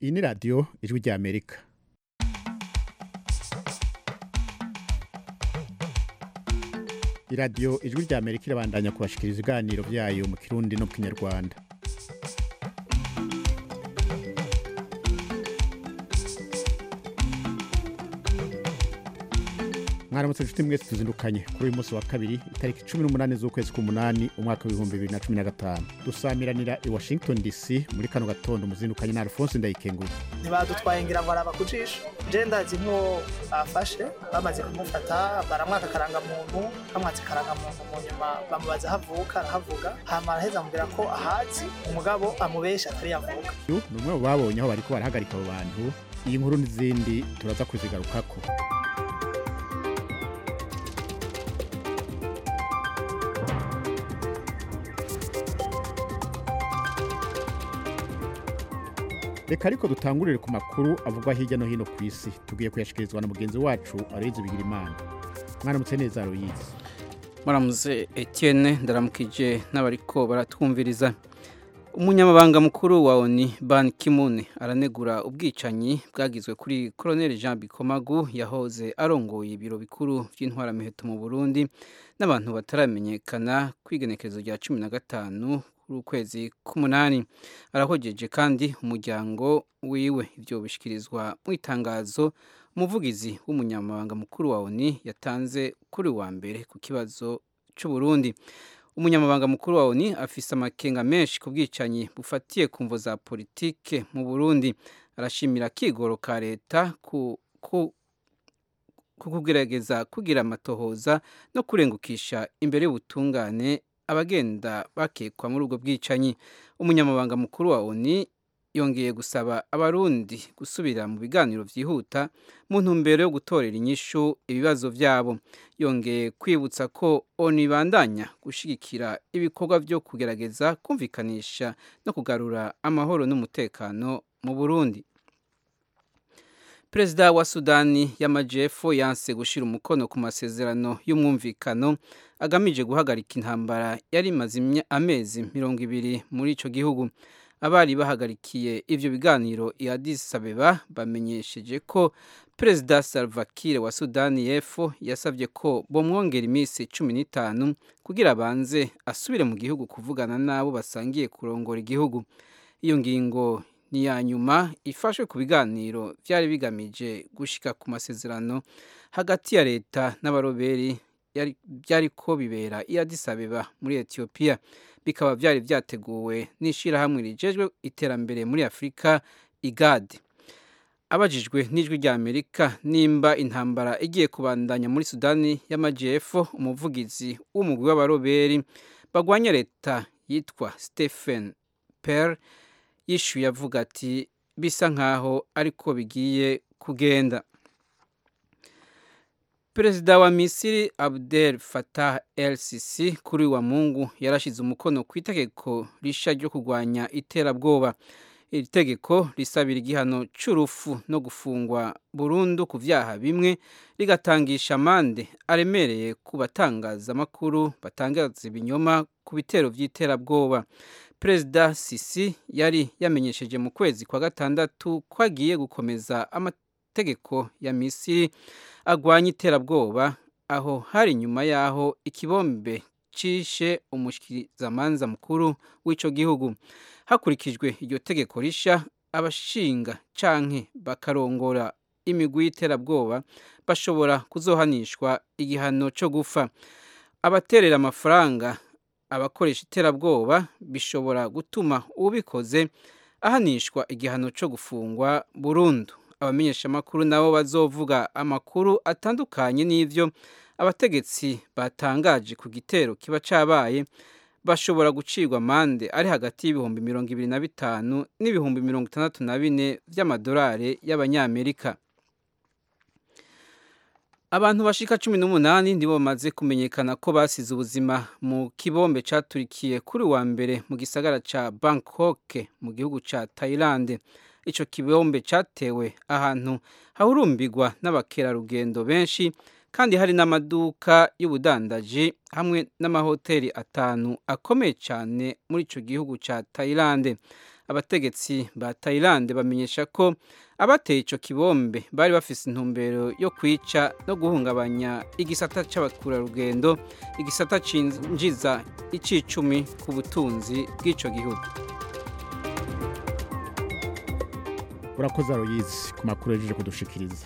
iyi ni radiyo ijwi rya amerika iradiyo ijwi rya amerika irabandanya kubashikiriza ibiganiro byayo mu kirundi no mu kinyarwanda mwaramutse inshuti mwese tuzindukanye kuri uyu munsi wa kabiri itariki cumi n'umunani z'ukwezi k'umunani umwaka w'ibihumbi bibiri na cumi na gatanu dusamiranira i washington dc muri kano gatondo muzindukanye na alphonse ndayikenguye ntibadutwaye ngira ngo araba ku jisho je ndazi nko bafashe bamaze kumufata baramwaka akarangamuntu bamwatse akarangamuntu mu nyuma bamubaza aho avuka arahavuga hama araheza amubwira ko ahazi umugabo amubesha atari yavuka uyu ni umwe mu babonye aho bariko barahagarika abo bantu iyi nkuru n'izindi turaza kuzigarukako reka ariko dutangurire ku makuru avugwa hirya no hino ku isi tugiye kuyashikirizwa na mugenzi wacu aroyizi bigira imana mwaramutse neza aroyizi muramuze etienne ndaramukije n'abariko baratwumviriza umunyamabanga mukuru wa oni ban kimune aranegura ubwicanyi bwagizwe kuri colonel jean bikomagu yahoze arongoye ibiro bikuru by'intwaramiheto mu burundi n'abantu bataramenyekana ku igenekerezo rya cumi na gatanu ukwezi k'umunani arahogeje kandi umuryango wiwe ibyo bishyikirizwa mu itangazo umuvugizi w'umunyamabanga mukuru wa oni yatanze kuri wa mbere ku kibazo cy'uburundi umunyamabanga mukuru wa oni afise amakenga menshi ku bwicanyi bufatiye ku mvo za politike mu burundi arashimira akigoro ka leta ku kugerageza kugira amatohoza no kurengukisha imbere y'ubutungane abagenda bakekwa muri ubwo bwicanyi umunyamabanga mukuru wa oni yongeye gusaba abarundi gusubira mu biganiro byihuta mu ntumbero yo gutorera inyishu ibibazo byabo yongeye kwibutsa ko oni ibandanya gushyigikira ibikorwa byo kugerageza kumvikanisha no kugarura amahoro n'umutekano mu burundi perezida wa sudani y'amajyepfo yanse gushyira umukono ku masezerano y'umwumvikano agamije guhagarika intambara yari imaze amezi mirongo ibiri muri icyo gihugu abari bahagarikiye ibyo biganiro i Addis Abeba bamenyesheje ko perezida Salva Kiir wa sudani y'epfo yasabye ko bomwongera iminsi cumi n'itanu kugira abanze asubire mu gihugu kuvugana n'abo basangiye kurongora igihugu iyo ngingo ni iya nyuma ifashwe ku biganiro byari bigamije gushyika ku masezerano hagati ya leta n'abaroberi byari ko bibera i Addis Abeba muri etiyopiya bikaba byari byateguwe n'ishyirahamwe rigejwe iterambere muri afurika igade abajijwe n'ijwi rya amerika nimba intambara igiye kubandanya muri sudani y'amajyepfo umuvugizi w'umugwi w'abaroberi bagwanya leta yitwa stephen per yishyuye avuga ati bisa nkaho ariko bigiye kugenda perezida wa misiri abdel fatah el sisi kuri wa mungu yarashyize umukono ku itegeko rishya ryo kurwanya iterabwoba iri tegeko risabira igihano cy'urupfu no gufungwa burundu ku byaha bimwe rigatangisha amande aremereye ku batangazamakuru batangaza ibinyoma ku bitero by'iterabwoba perezida sisi yari yamenyesheje mu kwezi kwa gatandatu ko agiye gukomeza amategeko ya misiri agwanya iterabwoba aho hari nyuma y'aho ikibombe cishe umushyikirizamanza mukuru w'icyo gihugu hakurikijwe iryo tegeko rishya abashinga canke bakarongora imigwi y'iterabwoba bashobora kuzohanishwa igihano cyo gufa abaterera amafaranga abakoresha iterabwoba bishobora gutuma ubikoze ahanishwa igihano cyo gufungwa burundu abamenyeshamakuru nabo bazovuga amakuru atandukanye n'ibyo abategetsi batangaje ku gitero kiba cyabaye bashobora gucirwa amande ari hagati y'ibihumbi mirongo ibiri na bitanu n'ibihumbi mirongo itandatu na bine by'amadolari y'abanyamerika abantu bashika cumi n'umunani nibo bamaze kumenyekana ko basize ubuzima mu kibombe caturikiye kuri wa mbere mu gisagara ca bangkok mu gihugu ca thailand ico kibombe catewe ahantu hahurumbirwa n'abakerarugendo benshi kandi hari n'amaduka y'ubudandaji hamwe n'amahoteli atanu akomeye cyane muri ico gihugu ca thailand abategetsi ba Thailand bamenyesha ko abateye ico kibombe bari bafise intumbero yo kwica no guhungabanya igisata c'abakurarugendo igisata cinjiza icicumi ku butunzi bw'ico gihugu urakoze aroyizi ku makuru yajeje kudushikiriza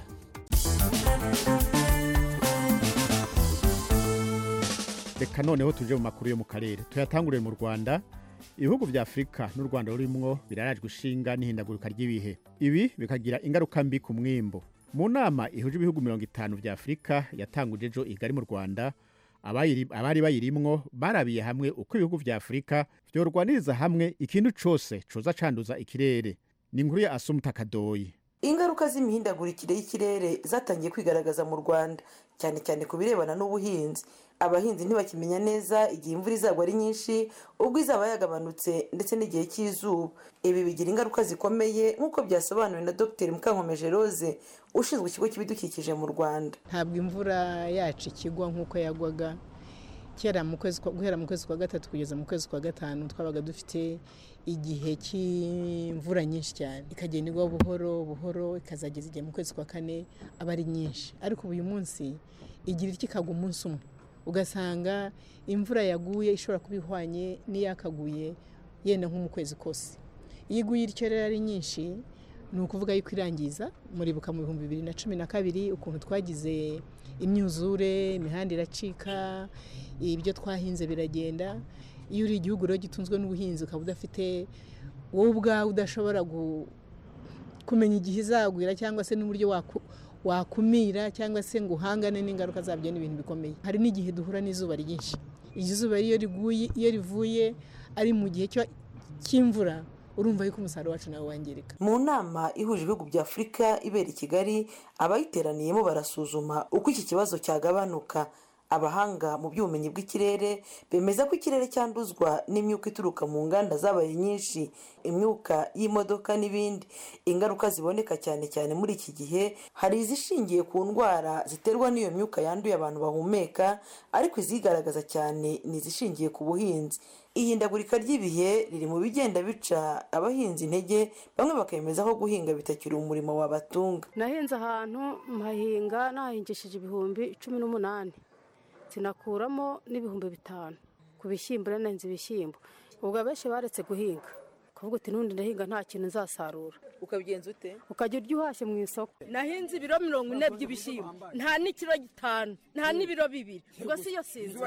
reka noneho tuje mu makuru yo mu karere tuyatangurire mu rwanda ibihugu vya afurika n'u rwanda rurimwo birarajwe ishinga n'ihindagurika ry'ibihe ibi bikagira ingaruka mbi ku mwimbo mu nama ihuje ibihugu mirongo itanu vya afurika yatanguje ejo igari mu rwanda abayiri- abari bayirimwo barabiye hamwe uko ibihugu vya afurika vyorwaniriza hamwe ikintu cose coza canduza ikirere ni inkuru ya asumuta kadoyi ingaruka z'imihindagurikire y'ikirere zatangiye kwigaragaza mu rwanda cyane cyane ku birebana n'ubuhinzi abahinzi ntibakimenya neza igihe imvura izagwa ari nyinshi ubwo izaba yagabanutse ndetse n'igihe cy'izuba ibi bigira ingaruka zikomeye nk'uko byasobanuwe na dr mukankomeje rose ushinzwe ikigo cy'ibidukikije mu rwanda ntabwo imvura yacu ikigwa nk'uko yagwaga kera mu kwezi kwa- guhera mu kwezi kwa gatatu kugeza mu kwezi kwa gatanu twabaga dufite igihe cy'imvura nyinshi cyane ikagenda igwa buhoro buhoro ikazageza igihe mu kwezi kwa kane aba ari nyinshi ariko uyu munsi igira iki ikagwa umunsi umwe ugasanga imvura yaguye ishobora kuba ihwanye n'iyakaguye yenda nko mu kwezi kose iyo iguye ityo rero ari nyinshi ni ukuvuga yuko irangiza muribuka mu bihumbi bibiri na cumi na kabiri ukuntu twagize imyuzure imihanda iracika ibyo twahinze biragenda iyo uri igihugu rero gitunzwe n'ubuhinzi ukaba udafite wowe ubwawe udashobora gu- kumenya igihe izagwira cyangwa se n'uburyo waku- wakumira cyangwa se ngo uhangane n'ingaruka zabyo ni ibintu bikomeye hari n'igihe duhura n'izuba ryinshi iryo zuba iyo riguye iyo rivuye ari mu gihe cyo- cy'imvura urumva yuko umusaruro wacu nawe wangirika mu nama ihuje ibihugu bya afurika ibera i kigali abayiteraniyemo barasuzuma uko iki kibazo cyagabanuka abahanga mu by'ubumenyi bw'ikirere bemeza ko ikirere cyanduzwa n'imyuka ituruka mu nganda zabaye nyinshi imyuka y'imodoka n'ibindi ingaruka ziboneka cyane cyane muri iki gihe hari izishingiye ku ndwara ziterwa n'iyo myuka yanduye abantu bahumeka ariko izigaragaza cyane ni izishingiye ku buhinzi ihindagurika ry'ibihe riri mu bigenda bica abahinzi intege bamwe bakemeza ko guhinga bitakiri umurimo wabatunga nahinze ahantu mpahinga nahingishije ibihumbi cumi n'umunani sinakuramo n'ibihumbi bitanu ku bishyimbo rero nahinze ibishyimbo ubwo abenshi baretse guhinga kuvuga uti n'undi ndahinga nta kintu nzasarura ukabigenza ute ukajya urya uhashye mu isoko nahinze ibiro mirongo ine by'ibishyimbo nta n'ikiro gitanu nta n'ibiro bibiri ubwo si yo sinzi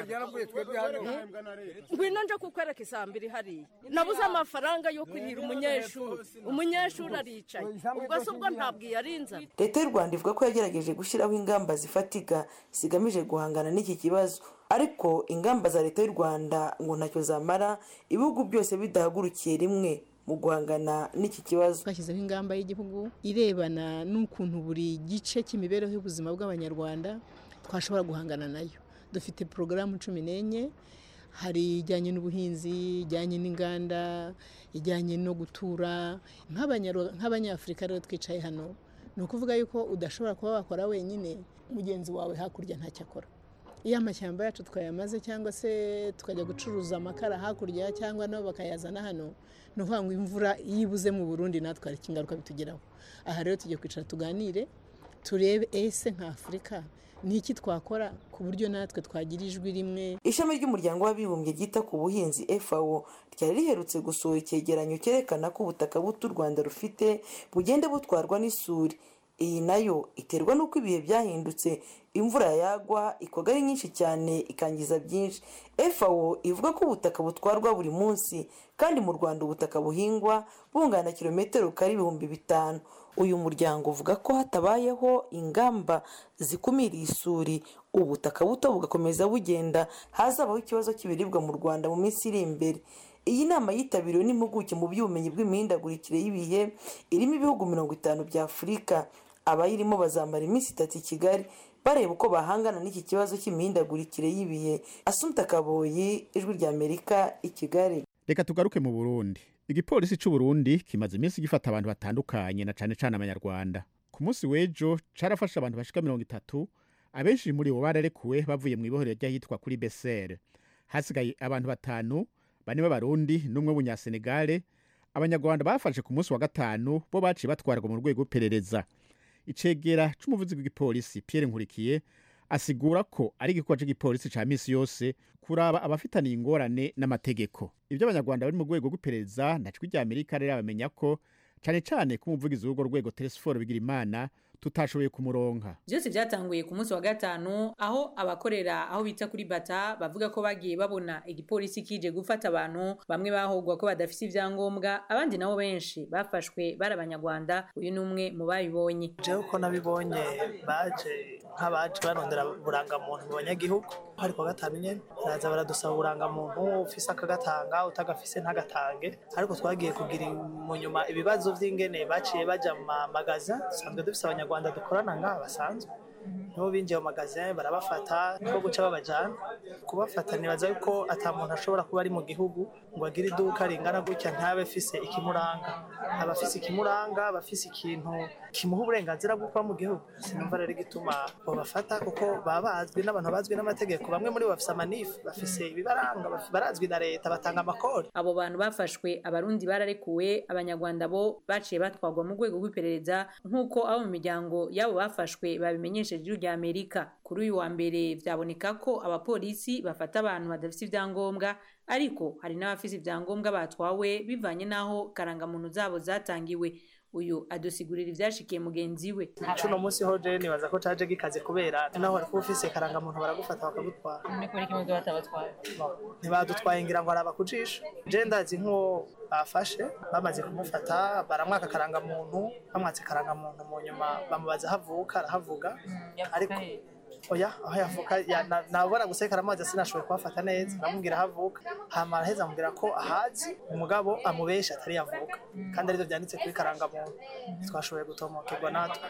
ngwino nje kukwereka isambiri hariya nabuze amafaranga yo kurihira umunyeshuri umunyeshuri aricaye ubwo se ubwo ntabwo iyarinzana leta y'u rwanda ivuga ko yagerageje gushyiraho ingamba zifatika zigamije guhangana n'iki kibazo ariko ingamba za leta y'u rwanda ngo ntacyo zamara ibihugu byose bidahagurukiye rimwe mu guhangana n'iki kibazo twashyizeho ingamba y'igihugu irebana n'ukuntu buri gice cy'imibereho y'ubuzima bw'abanyarwanda twashobora guhangana nayo dufite porogaramu cumi n'enye hari ijyanye n'ubuhinzi ijyanye n'inganda ijyanye no gutura Nk'abanyarwa- nk'abanyafurika rero twicaye hano ni ukuvuga yuko udashobora kuba wakora wenyine mugenzi wawe hakurya ntacyo akora iyo amashyamba yacu twayamaze cyangwa se tukajya gucuruza amakara hakurya cyangwa nabo bakayazana hano ni ukuvuga ngo imvura iyo ibuze mu burundi natwe hari ingaruka bitugeraho aha rero tugiye kwicara tuganire turebe ese nka afurika ni iki twakora ku buryo natwe twagira ijwi rimwe ishami ry'umuryango w'abibumbye ryita ku buhinzi fao ryari riherutse gusohora icyegeranyo cyerekana ko ubutaka buto u rwanda rufite bugenda butwarwa n'isuri iyi nayo iterwa n'uko ibihe byahindutse imvura yagwa ikoga ari nyinshi cyane ikangiza byinshi fao ivuga ko ubutaka butwarwa buri munsi kandi mu rwanda ubutaka buhingwa bungana kilometero kare ibihumbi bitanu uyu muryango uvuga ko hatabayeho ingamba zikumira isuri ubutaka buto bugakomeza bugenda hazabaho ikibazo cy'ibiribwa mu rwanda mu minsi iri imbere iyi nama yitabiriwe n'impuguke mu by'ubumenyi bw'imihindagurikire y'ibihe irimo ibihugu mirongo itanu bya afurika abayirimo bazamara iminsi itatu i kigali bareba uko bahangana n'iki kibazo cy'imihindagurikire y'ibihe asumta kaboyi ijwi ry'amerika i kigali reka tugaruke mu burundi igipolisi cy'u burundi kimaze iminsi gifata abantu batandukanye na cane cane abanyarwanda ku munsi w'ejo carafashe abantu bashika mirongo itatu abenshi muri bo bararekuwe bavuye mu ibohero ry'ahitwa kuri besere hasigaye abantu batanu bane b'abarundi n'umwe w'umunyasenegale abanyarwanda bafashe ku munsi wa gatanu bo baciye batwarwa mu rwego rw'iperereza icegera c'umuvuzi w'igipolisi pierre nkurikiye asigura ko ari igikorwa cy'igipolisi ca misi yose kuraba abafitaniye ingorane n'amategeko ibyo abanyarwanda bari mu rwego rw'iperereza na cwi rya amerika rero bamenya ko cane cane ko umuvugizi w'urwo rwego teresiforo bigira imana tutashoboye kumuronka byose byatanguye ku munsi wa gatanu aho abakorera aho bita kuri bata bavuga ko bagiye babona igipolisi kije gufata abantu bamwe bahogwa ko badafite ibyangombwa abandi nabo benshi bafashwe bari abanyarwanda uyu ni umwe mu babibonye jewe uko nabibonye baje nk'abaje barondera uburangamuntu mu banyagihugu hari kuwa gatanu nyene baraza baradusaba uburangamuntu ufise akagatanga utagafise ntagatange ariko twagiye kugira mu nyuma ibibazo vy'ingene baciye baja mu mamagaza dusanzwe dufise abanyarwanda dukorana ngaha basanzwe nibo binjiye mu magazin barabafata niko guca babajana kubafata nibaza yuko ata muntu ashobora kuba ari mu gihugu ngo agire iduka ringana gutya ntabe afise ikimuranga aba afise ikimuranga aba afise ikintu kimuha uburenganzira bwo kuba mu gihugu sinumva rero igituma babafata kuko baba bazwi n'abantu bazwi n'amategeko bamwe muri bo bafise amanifu bafise ibibaranga baf- barazwi na leta batanga amakori abo bantu bafashwe abarundi bararekuwe abanyarwanda bo baciye batwarwa mu rwego rw'iperereza nk'uko abo mu miryango y'abo bafashwe babimenyesheje ijuru rya amerika kuri uyu wa mbere vyaboneka ko abapolisi bafata abantu badafite ibyangombwa ariko hari n'abafise ibyangombwa batwawe bivanye n'aho karangamuntu zabo zatangiwe uyu adusigurira ivyashikiye mugenzi we cuno munsi ho je nibaza ko caje gikaze kubera naho wari kuba ufise karangamuntu baragufata bakagutwara ntibadutwaye ngira ngo araba kujisha je ndazi nk'uwo bafashe bamaze kumufata baramwaka karangamuntu bamwatse karangamuntu mu nyuma bamubaza aho avuka arahavuga ariko oya aho yavuka ya- na- nabona gusekara amazi sinashoboye kuhafata neza namubwira aho avuka hama araheza amubwira ko ahazi umugabo amubesha atari yavuka kandi arivyo vyanditse kuri karangamuntu twashoboye gutomokerwa natwe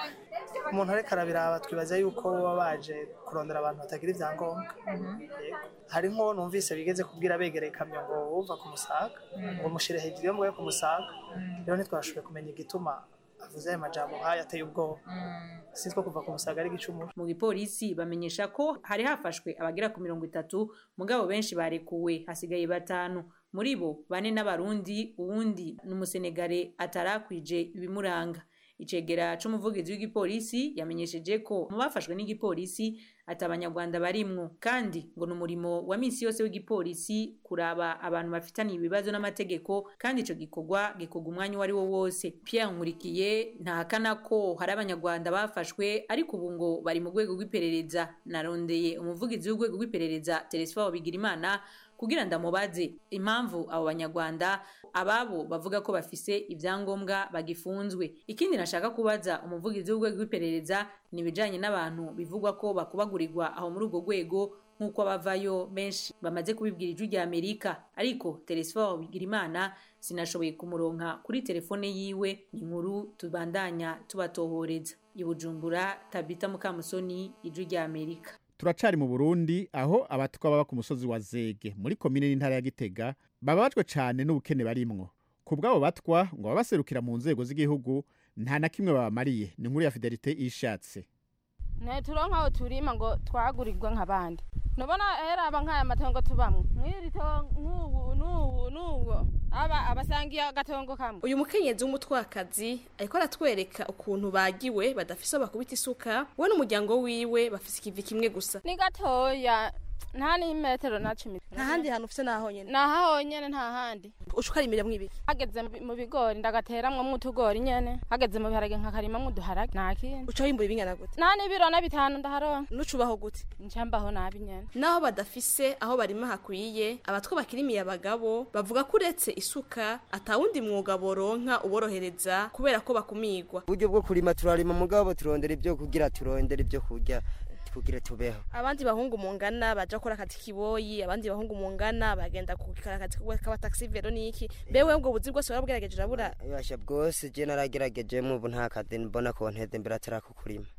umuntu ariko arabiraba twibaza yuko baba baje kurondera abantu batagira ivyangombwa Yego. hari nko numvise bigeze kubwira begereye ikamyo ngo uva ku musaga ngo mushire hejuru yo mwoye ku musaga rero ntitwashoboye kumenya igituma avuze ayo majambo nk'ayo ateye ubwoba sinitwo kuva ku musaga ari igicumuro mu gipolisi bamenyesha ko hari hafashwe abagera ku mirongo itatu mugabo benshi barekuwe hasigaye batanu muri bo bane n'abarundi uwundi ni umusenegare atarakwije ibimuranga icegera c'umuvugizi w'igipolisi yamenyesheje ko mu bafashwe n'igipolisi ati abanyarwanda barimwo kandi ngo ni umurimo wa misi yose w'igipolisi kuraba abantu bafitaniye ibibazo n'amategeko kandi ico gikorwa gikorwa umwanya uwo ari wo wose pierre nkurikiye ntahakana ko hari abanyarwanda bafashwe ariko ubu ngo bari mu rwego rw'iperereza narondeye umuvugizi w'urwego rw'iperereza teresifo bigirimana kugira ndamubaze impamvu abo banyarwanda ababo bavuga ko bafise ibyangombwa bagifunzwe ikindi nashaka kubaza umuvugizi w'urwego rw'iperereza ni ibijanye n'abantu bivugwa ko bakubagurirwa aho muri urwo rwego nk'uko abavayo benshi bamaze kubibwira ijwi rya amerika ariko teresifo bigirimana sinashoboye kumuronka kuri telefone yiwe ni inkuru tubandanya tubatohoreza i bujumbura tabita mukamusoni ijwi rya amerika turacari mu burundi aho abatwa baba ku musozi wa zege muri komine n'intara ya gitega bababajwe cane n'ubukene barimwo ku bw'abo batwa ngo baba baserukira mu nzego z'igihugu nta na kimwe babamariye ni inkuru ya fidelite ishatse ntituronka aho turima ngo twagurirwe nk'abandi nubona heraba nk'aya matongo tubamwo mw'iri tongo nk'ubu n'ubu n'ubu aba abasangiye agatongo kamwe uyu mukenyezi w'umutwakazi ariko aratwereka ukuntu bagiwe badafise aho bakubita isuka we n'umuryango wiwe bafise ikivi kimwe gusa ni gatoya nta n'imetero na cumi nta handi hantu ufise naho nyene naho honyene nta handi uca ukarimiramo ibiki hageze mu bi- mu bigori ndagateramwo utugori nyene hageze mu biharage nkakarimamwo uduharage nta kindi uca wimbura ibingana gute nta n'ibiro na bitanu ndaharonka nucubaho gute ncambaho nabi nyene naho badafise aho barima hakwiye abatwa bakirimiye abagabo bavuga ko uretse isuka atawundi mwuga boronka uborohereza kubera ko bakumigwa uburyo bwo kurima turarima mugabo turondera ibyo kugira turondera ibyo kurya kugira tubeho abandi bahungu mungana baja gukora akazi kiboyi abandi bahungu mungana bagenda gukora akazi k'abataxi vero niki bewe ubwo buzi bwose warabwirageje urabura basha bwose je naragerageje mu ubu nta kazi mbona ko nteze imbere atari ako kurima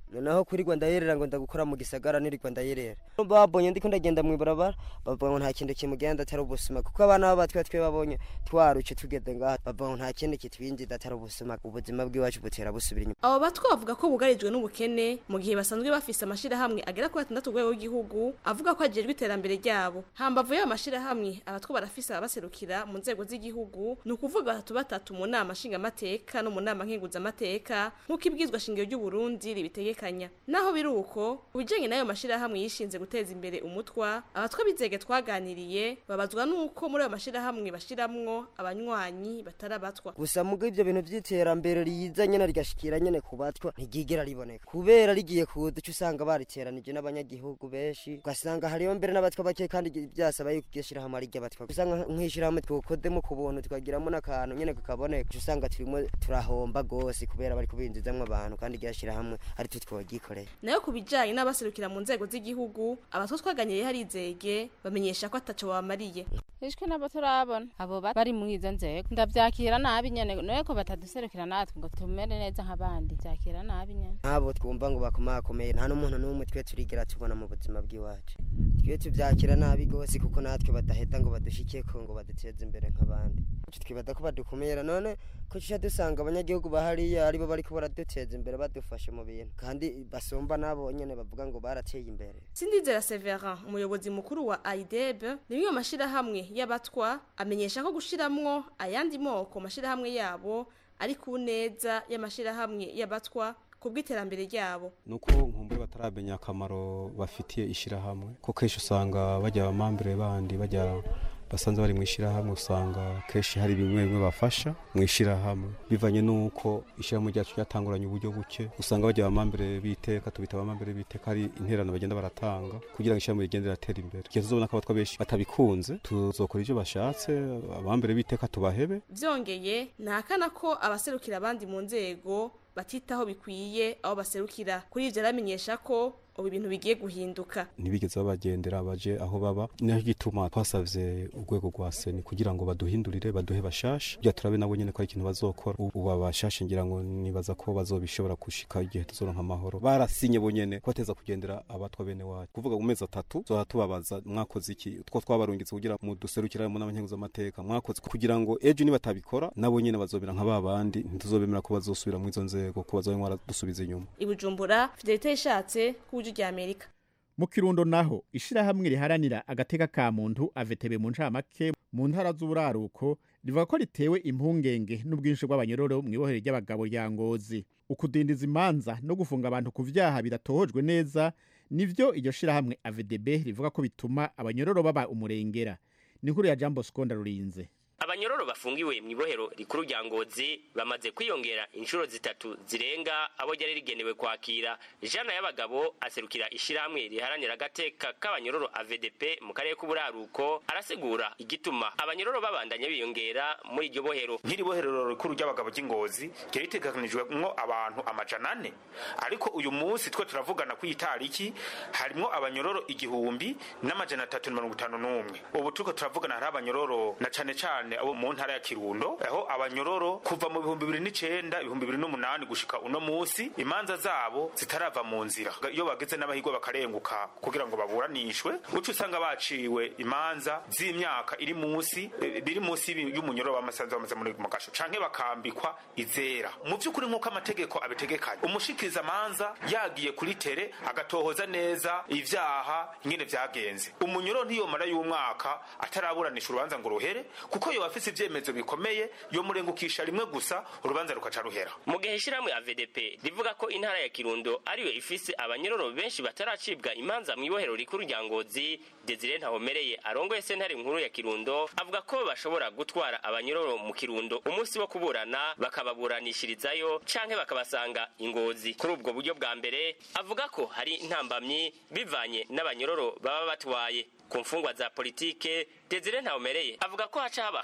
noneho kuri rwanda yerera ngo ndagukora mu gisagara nirirwa ndayerera babonye ndiko ndagenda mu ibarabara bavuga ngo nta kintu kimugenda atari ubusuma kuko abana b'abatwe twe babonye twaruce tugeze ngaha bavuga ngo nta kindi kitwinjiza atari ubusuma ubuzima bw'iwacu butera busubira inyuma abo batwa bavuga ko bugarijwe n'ubukene mu gihe basanzwe bafise amashirahamwe agera kuri atandatu rwego rw'igihugu avuga ko ajejwe iterambere ryabo hambavu y'ayo mashirahamwe abatwa barafise ababaserukira mu nzego z'igihugu ni ukuvuga batatu batatu mu nama nshingamateka no mu nama nkenguzamateka nk'uko ibwizwa shingiro ry'uburundi ribitegekanya naho biri uko ubijanye n'ayo mashirahamwe yishinze guteza imbere umutwa abatwa bizege twaganiriye babazwa n'uko muri ayo mashirahamwe bashiramwo abanywanyi batari abatwa gusa mugo ivyo bintu vy'iterambere riza nyene rigashikira nyene ku batwa ntigigera riboneka kubera rigiye kuza uca usanga bariteranije n'abanyagihugu benshi ugasanga hariyo mbere n'abatwa bake kandi vyasaba yuko iryo shirahamwe ari ry'abatwa usanga nk'ishirahamwe twokodemo ku buntu tukagiramo n'akantu nyene kakaboneka uca usanga turimo turahomba gose kubera bari kubinjizamwo abantu kandi iryo shirahamwe ari twe twogikoreye nayo ku bijanye n'abaserukira mu nzego z'igihugu abatwa twaganiriye harizege bamenyesha ko ataco babamariye ishwe nabo turabona abo bari muri izo nzego ndavyakira nabi nyene noye ko bataduserukira natwe ngo tumere neza nk'abandi vyakira nabi nyene ntabo twumva ngo bakomakomeye nta n'umuntu n'umwe twe turigera tubona mu buzima bw'iwacu twe tuvyakira nabi gose kuko natwe badaheta ngo badushikeko ngo baduteze imbere nk'abandi twibada ko badukumira none ko tuca dusanga abanyagihugu bahariya aribo bariko baraduteza imbere badufashe mu bintu kandi basumba nabo nyene bavuga ngo barateye imbere sindizera severin umuyobozi mukuru wa aideb rimwe mu mashirahamwe y'abatwa amenyesha ko gushiramwo ayandi moko mashirahamwe yabo ari ku neza y'amashirahamwe y'abatwa ku bw'iterambere ryabo nuko nkumbure bataramenya akamaro bafitiye ishirahamwe ko kenshi usanga bajya abamambere bandi bajya basanze bari mu ishyirahamwe usanga kenshi hari bimwe bimwe bafasha mu ishyirahamwe bivanye n'uko ishyirahamwe ryacu ryatanguranye uburyo buke usanga bajya abamambere b'iteka tubita abamambere b'iteka hari interano bagenda baratanga kugira ngo ishyirahamwe rigende riratera imbere igihe tuzobona ko abatwa benshi batabikunze tuzokora ibyo bashatse abamambere b'iteka tubahebe vyongeye ntakana ko abaserukira abandi mu nzego batitaho bikwiye aho baserukira kuri ivyo aramenyesha ko ubu ibintu bigiye guhinduka ntibigeze babagendera baje aho baba niyo gituma twasavye urwego rwa seni kugira ngo baduhindurire baduhe bashasha kugira turabe nabo nyene ko ari ikintu bazokora ubu abashasha ngira ngo nibaza ko bazobishobora gushika igihe tuzoronka amahoro barasinye bonyene kubateza kugendera abatwa bene wacu kuvuga mu mezi atatu tuzoba tubabaza mwakoze iki two twabarungitse kugira mu duserukira mu n'abanyenguza amateka mwakoze kugira ngo ejo nibatabikora nabo nyene bazobera nka babandi ntituzobemera ko bazosubira mu izo nzego ko bazobe mwaradusubiza inyuma ibujumbura fidelite yishatse ku rya amerika mu kirundo naho ishirahamwe riharanira agateka ka muntu avetebe mu ncamake mu ntara z'uburaruko rivuga ko ritewe impungenge n'ubwinshi bw'abanyororo mu ibohero ry'abagabo rya ngozi ukudindiza imanza no gufunga abantu ku vyaha bidatohojwe neza nivyo iryo shirahamwe avedb rivuga ko bituma abanyororo baba umurengera ni inkuru ya jambo skonda rurinze abanyororo bafungiwe mu ibohero rikuru rya ngozi bamaze kwiyongera inshuro zitatu zirenga abo ryari rigenewe kwakira jana y'abagabo aserukira ishirahamwe riharanira agateka k'abanyororo avdp mu karere k'uburaruko arasigura igituma abanyororo babandanya biyongera muri iryo bohero nk'iri bohero rikuru ry'abagabo ry'ingozi ryari ritegekanijwemwo abantu amajana ane ariko uyu munsi twe turavugana ku itariki harimwo abanyororo igihumbi n'amajana atatu na mirongo itanu n'umwe ubu turiko turavugana hari abanyororo na cane cane cyane abo mu ntara ya Kirundo aho abanyororo kuva mu bihumbi bibiri n'icenda ibihumbi bibiri n'umunani gushika uno musi imanza zabo zitarava mu nzira iyo bageze n'abahigwa bakarenguka kugira ngo baburanishwe uca usanga baciwe imanza z'imyaka iri munsi biri munsi y'umunyororo w'amasanzu bamaze muri mu gasho canke bakambikwa izera mu vy'ukuri nk'uko amategeko abitegekanye umushikiriza amanza yagiye kuri tere agatohoza neza ivyaha ingene vyagenze umunyororo ntiyomara y'umwaka ataraburanisha urubanza ngo ruhere kuko yo afise ivyemezo bikomeye yo murengukisha rimwe gusa urubanza rukaca ruhera mu gihe ishirahamwe ya VDP rivuga ko intara ya Kirundo ariyo ifise abanyororo benshi bataracibwa imanza mu ibohero rikuru rya Ngozi Desire Ntahomereye arongoye sentare nkuru ya Kirundo avuga ko bashobora gutwara abanyororo mu Kirundo umunsi wo kuburana bakababuranishirizayo canke bakabasanga ingozi kuri ubwo buryo bwa mbere avuga ko hari intambamyi bivanye n'abanyororo baba batwaye ku mfungwa za politike Desire Ntahomereye avuga ko haca haba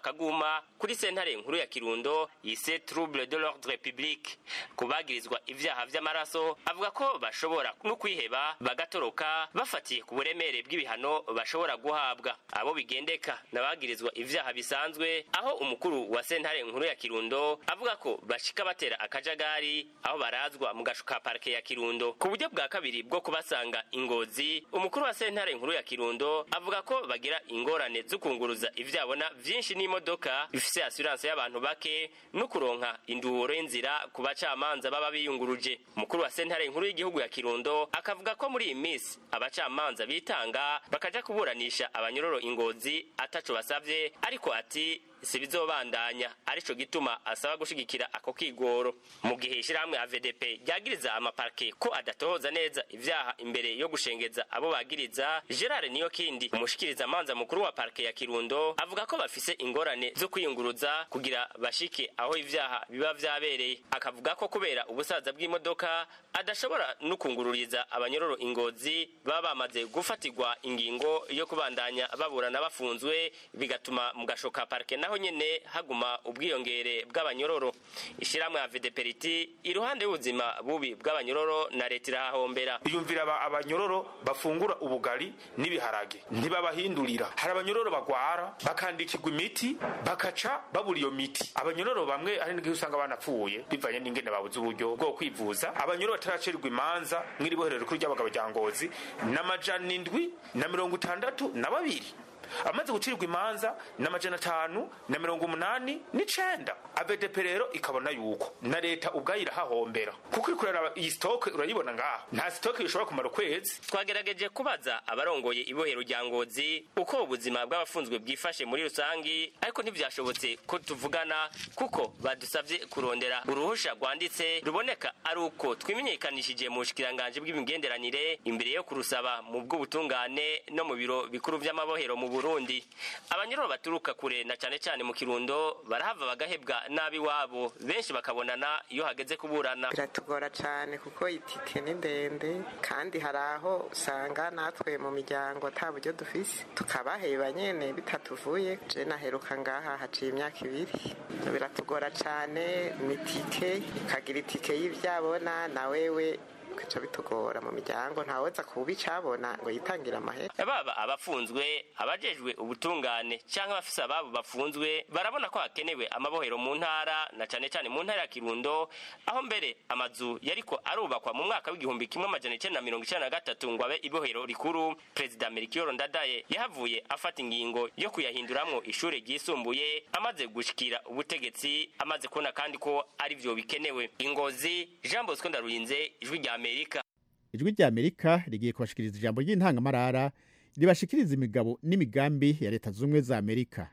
akaguma kuri sentare nkuru ya kirundo yise trouble de l'ordre public kubagirizwa ivyaha vy'amaraso avuga ko bashobora no kwiheba bagatoroka bafatiye ku buremere bw'ibihano bashobora guhabwa abo bigendeka n'abagirizwa ivyaha bisanzwe aho umukuru wa sentare nkuru ya kirundo avuga ko bashika batera akajagari aho barazwa mu gasho ka parike ya kirundo ku buryo bwa kabiri bwo kubasanga ingozi umukuru wa sentare nkuru ya kirundo avuga ko bagira ingorane zo kunguruza ivyabona vyinshi n'imodoka bifise assurance y'abantu bake no kuronka induhuro y'inzira ku bacamanza baba biyunguruje umukuru wa sentare nkuru y'igihugu ya kirundo akavuga ko muri iyi minsi abacamanza bitanga bakaja kuburanisha abanyororo ingozi ataco basavye ariko ati si bizobandanya arico gituma asaba gushigikira ako kigoro mu gihe ishirahamwe AVDP ryagiriza amaparke ko adatohoza neza ivyaha imbere yo gushengeza abo bagiriza Gerard niyo kindi umushikiriza manza mukuru wa parke ya Kirundo avuga ko bafise ingorane zo kwiyunguruza kugira bashike aho ivyaha biba vyabereye akavuga ko kubera ubusaza bw'imodoka adashobora no kungururiza abanyororo ingozi baba bamaze gufatirwa ingingo yo kubandanya baburana bafunzwe bigatuma mu gashoka parke naho nyene haguma ubwiyongere bw'abanyororo ishiramwe ya VDPRT iruhande y'ubuzima bubi bw'abanyororo na leta irahahombera yumvira aba- abanyororo bafungura ubugari n'ibiharage ntibabahindurira hari abanyororo bagwara bakandikirwa imiti bakaca babura iyo miti abanyororo bamwe hari n'igihe usanga banapfuye bivanye n'ingene babuze uburyo bwo kwivuza abanyororo bataracirirwa imanza mw'iri boherero rikuru ry'abagabo rya ngozi n'amajana indwi na mirongo itandatu na babiri amaze gucirirwa imanza n'amajana atanu na mirongo umunani n'icenda avedep rero ikabona yuko na leta ubwayo irahahombera kuko iri kuraraba iyi sitoke urayibona ngaha nta sitoke ishobora kumara ukwezi twagerageje kubaza abarongoye ibohero rya ngozi uko ubuzima bw'abafunzwe bwifashe muri rusangi ariko ntivyashobotse ko tuvugana kuko badusavye kurondera uruhusha rwanditse ruboneka ari uko twimenyekanishije mu bushikiranganji bw'imigenderanire imbere yo kurusaba mu bw'ubutungane no mu biro bikuru vy'amabohero mu burundi abanyururu baturuka kure na cane cane mu kirundo barahava bagahebwa nabi wabo benshi bakabonana iyo hageze kuburana biratugora cyane kuko itike ni ndende kandi hari aho usanga natwe mu miryango ata buryo dufise tukabaheba nyene bitatuvuye je naheruka ngaha haciye imyaka ibiri biratugora cyane ni itike ukagira itike y'ivyabona na wewe bica bitugora mu miryango ntaweza kuba icabona ngo yitangire amahera baba abafunzwe abajejwe ubutungane cyangwa abafise ababo bafunzwe barabona ko hakenewe amabohero mu ntara na cane cane mu ntara ya kirundo aho mbere amazu yariko arubakwa mu mwaka w'igihumbi kimwe amajana icenda na mirongo icenda na gatatu ngo abe ibohero rikuru perezida melchior ndadaye yahavuye afata ingingo yo kuyahinduramwo ishure ryisumbuye amaze gushikira ubutegetsi amaze kubona kandi ko ari vyo bikenewe ingozi jean bosco ndarurinze ijwi rya amerika ijwi rya amerika rigiye kubashikiriza ijambo ry'intangamarara ribashikiriza imigabo n'imigambi ya leta z'ubumwe za amerika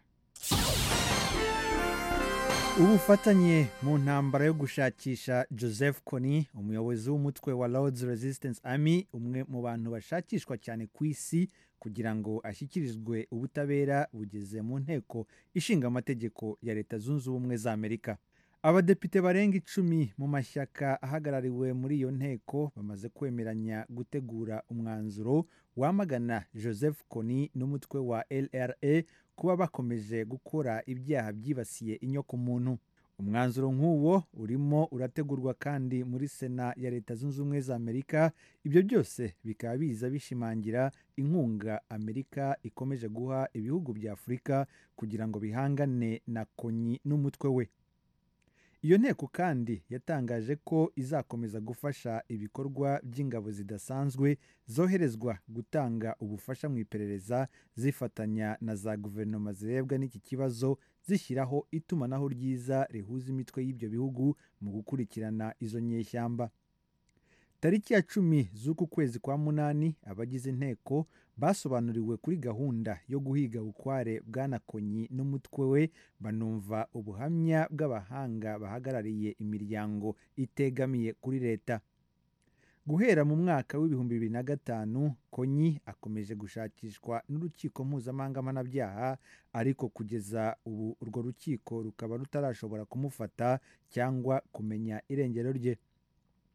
ubufatanye mu ntambara yo gushakisha joseph kony umuyobozi w'umutwe wa lords resistance army umwe mu bantu bashakishwa cyane ku isi kugira ngo ashyikirizwe ubutabera bugeze mu nteko ishinga amategeko ya leta zunze ubumwe za amerika abadepite barenga icumi mu mashyaka ahagarariwe muri iyo nteko bamaze kwemeranya gutegura umwanzuro wamagana joseph kony n'umutwe wa lra kuba bakomeje gukora ibyaha byibasiye inyokomuntu umwanzuro nk'uwo urimo urategurwa kandi muri sena ya leta zunze ubumwe za amerika ibyo byose bikaba biza bishimangira inkunga amerika ikomeje guha ibihugu bya afurika kugira ngo bihangane na konyi n'umutwe we iyo nteko kandi yatangaje ko izakomeza gufasha ibikorwa by'ingabo zidasanzwe zoherezwa gutanga ubufasha mu iperereza zifatanya na za guverinoma zirebwa n'iki kibazo zishyiraho itumanaho ryiza rihuza imitwe y'ibyo bihugu mu gukurikirana izo nyeshyamba tariki ya cumi z'uku kwezi kwa munani abagize inteko basobanuriwe kuri gahunda yo guhiga bukware bwanakonyi n'umutwe we banumva ubuhamya bw'abahanga bahagarariye imiryango itegamiye kuri leta guhera mu mwaka w'ibihumbi bibiri na gatanu konyi akomeje gushakishwa n'urukiko mpuzamahanga mpanabyaha ariko kugeza ubu urwo rukiko rukaba rutarashobora kumufata cyangwa kumenya irengero rye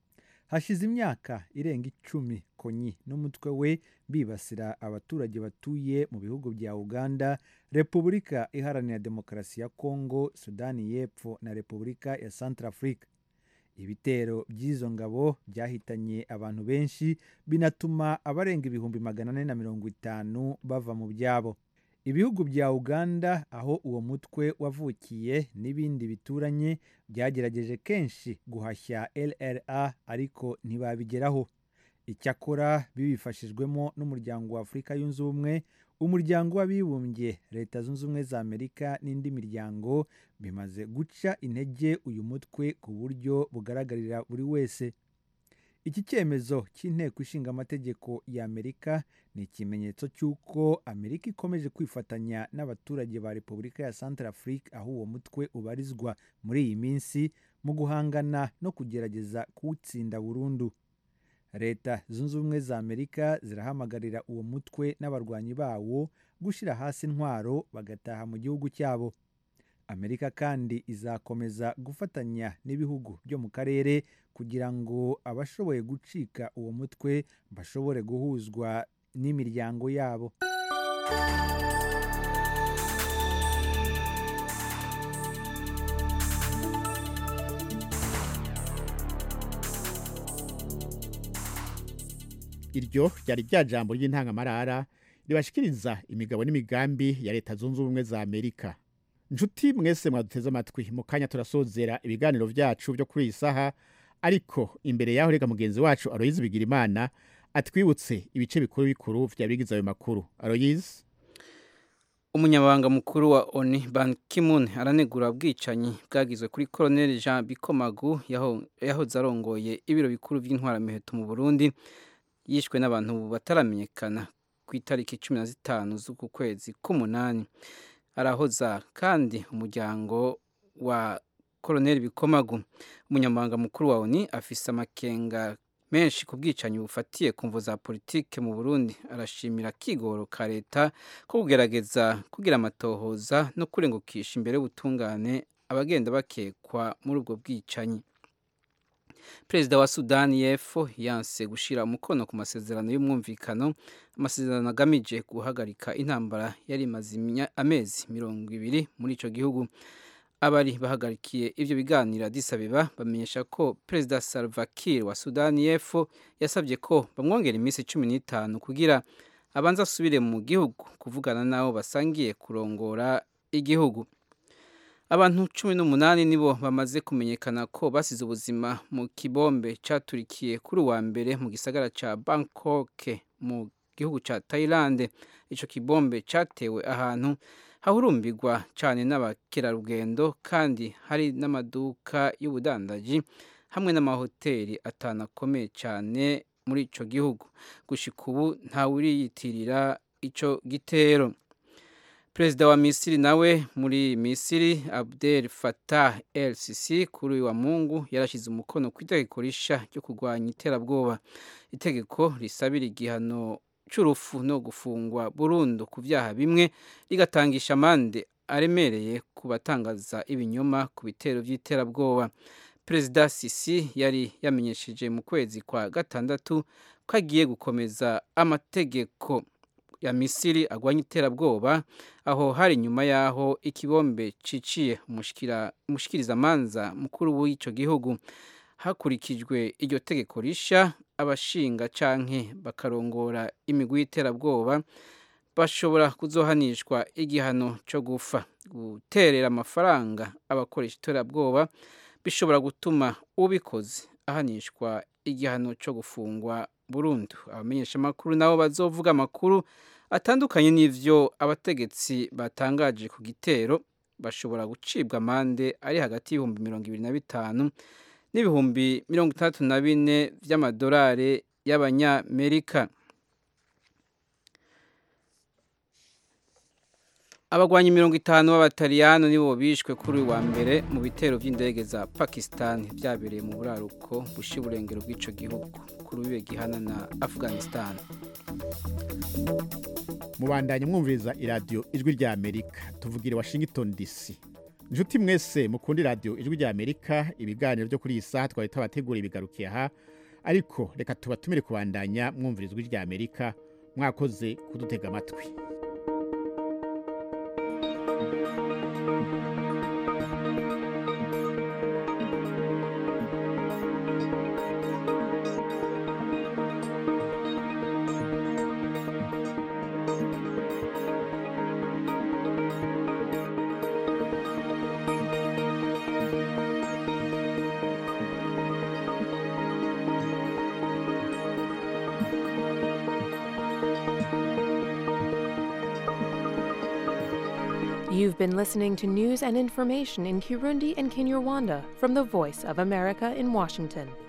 hashize imyaka irenga icumi konyi n'umutwe we bibasira abaturage batuye mu bihugu bya uganda repubulika iharanira demokarasi ya kongo sudani y'epfo na repubulika ya centrafrique ibitero by'izo ngabo byahitanye abantu benshi binatuma abarenga ibihumbi magana ane na mirongo itanu bava mu byabo ibihugu bya uganda aho uwo mutwe wavukiye n'ibindi bituranye byagerageje kenshi guhashya lra ariko ntibabigeraho icyakora bibifashijwemo n'umuryango wa afurika yunze ubumwe umuryango w'abibumbye leta zunze ubumwe za amerika n'indi miryango bimaze guca intege uyu mutwe ku buryo bugaragarira buri wese iki cyemezo cy'inteko ishinga amategeko ya amerika ni ikimenyetso cy'uko amerika ikomeje kwifatanya n'abaturage ba repubulika ya central afrique aho uwo mutwe ubarizwa muri iyi minsi mu guhangana no kugerageza kuwutsinda burundu leta zunze ubumwe za amerika zirahamagarira uwo mutwe n'abarwanyi bawo gushyira hasi intwaro bagataha mu gihugu cyabo amerika kandi izakomeza gufatanya n'ibihugu byo mu karere kugira ngo abashoboye gucika uwo mutwe bashobore guhuzwa n'imiryango yabo iryo ryari rya jambo ry'intangamarara ribashikiriza imigabo n'imigambi ya leta zunze ubumwe za amerika nshuti mwese mwaduteze amatwi mu kanya turasozera ibiganiro byacu byo kuri iyi saha ariko imbere yaho reka mugenzi wacu aroyizi bigira imana atwibutse ibice bikuru bikuru bya bigize ayo makuru aroyizi umunyamabanga mukuru wa oni ban kimun aranegura ubwicanyi bwagizwe kuri koroneli jean bikomagu yahoze arongoye ibiro bikuru by'intwaramiheto mu burundi yishwe n'abantu bataramenyekana ku itariki cumi na zitanu z'uku kwezi k'umunani arahoza kandi umuryango wa koroneli bikomagu umunyamabanga mukuru wa oni afise amakenga menshi ku bwicanyi bufatiye ku mvu za politike mu burundi arashimira akigoro ka leta ko kugerageza kugira amatohoza no kurengukisha imbere y'ubutungane abagenda bakekwa muri ubwo bwicanyi perezida wa sudani y'epfo yanse gushyira umukono ku masezerano y'umwumvikano amasezerano agamije guhagarika intambara yari imaze amezi mirongo ibiri muri icyo gihugu abari bahagarikiye ibyo biganiro disabeba bamenyesha ko perezida salva kiir wa sudani y'epfo yasabye ko bamwongera iminsi cumi n'itanu kugira abanza asubire mu gihugu kuvugana n'abo basangiye kurongora igihugu abantu cumi n'umunani nibo bamaze kumenyekana ko basize ubuzima mu kibombe cyaturikiye kuri uwa mbere mu gisagara cya bangkok mu gihugu cya thailand icyo kibombe cyatewe ahantu hahurumbirwa cyane n'abakerarugendo kandi hari n'amaduka y'ubudandaji hamwe n'amahoteli atanu akomeye cyane muri icyo gihugu gushika ubu ntawuriyitirira icyo gitero perezida wa misiri nawe muri misiri abdel fatah el sisi kuri uyu wa mungu yarashyize umukono ku itegeko rishya ryo kurwanya iterabwoba itegeko risabira igihano cy'urupfu no gufungwa burundu ku byaha bimwe rigatangisha amande aremereye ku batangaza ibinyoma ku bitero by'iterabwoba perezida sisi yari yamenyesheje mu kwezi kwa gatandatu ko agiye gukomeza amategeko ya misiri agwanya iterabwoba aho hari nyuma y'aho ikibombe ciciye umushikirizamanza mukuru w'icyo gihugu hakurikijwe iryo tegeko rishya abashinga canke bakarongora imigwi y'iterabwoba bashobora kuzohanishwa igihano cyo gufa guterera amafaranga abakoresha iterabwoba bishobora gutuma ubikoze ahanishwa igihano cyo gufungwa burundu abamenyeshamakuru nabo bazovuga amakuru atandukanye n'ivyo abategetsi batangaje ku gitero bashobora gucibwa amande ari hagati y'ibihumbi mirongo ibiri na bitanu n'ibihumbi mirongo itandatu na bine by'amadolari y'abanyamerika abagwanyi mirongo itanu b'abataliyano nibo bishwe kuri uyu wa mbere mu bitero by'indege za pakistan byabereye mu buraruko bushyira uburengero bw'icyo gihugu kuri uyu gihana na afghanistan mubandanye mwumviriza iradiyo ijwi rya amerika tuvugira i washington dc inshuti mwese mukundi radiyo ijwi rya amerika ibiganiro byo kuri iyi saha twari tubategura ibigarukiye aha ariko reka tubatumire kubandanya mwumvira ijwi rya amerika mwakoze kudutega amatwi You've been listening to news and information in Kirundi and Kinyarwanda from the Voice of America in Washington.